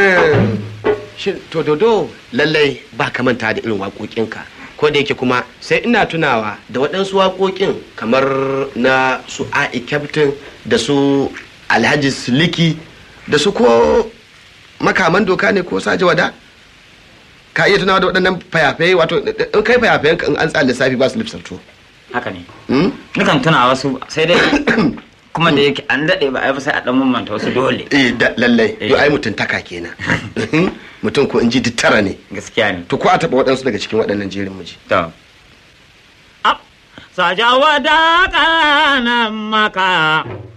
Shin to dodo lallai ba ka manta da irin waƙoƙinka ko da yake kuma sai ina tunawa da waɗansu waƙoƙin kamar na su a'i captain da su alhaji siliki da su ko makaman doka ne ko saje wada ka iya tunawa da waɗannan fayafaye wato in kai fayafayen in an tsara lissafi ba su lipsarto haka ne Hmm? nukan tuna wasu sai dai kuma da yake an daɗe ba a yi ba sai a ɗan mamanta wasu dole eh da lallai Eh. yo ai mutuntaka kenan mutum ko in ji duk tara ne gaskiya ne to ko a taɓa waɗansu daga cikin waɗannan jerin muji to Sajawa da kanan maka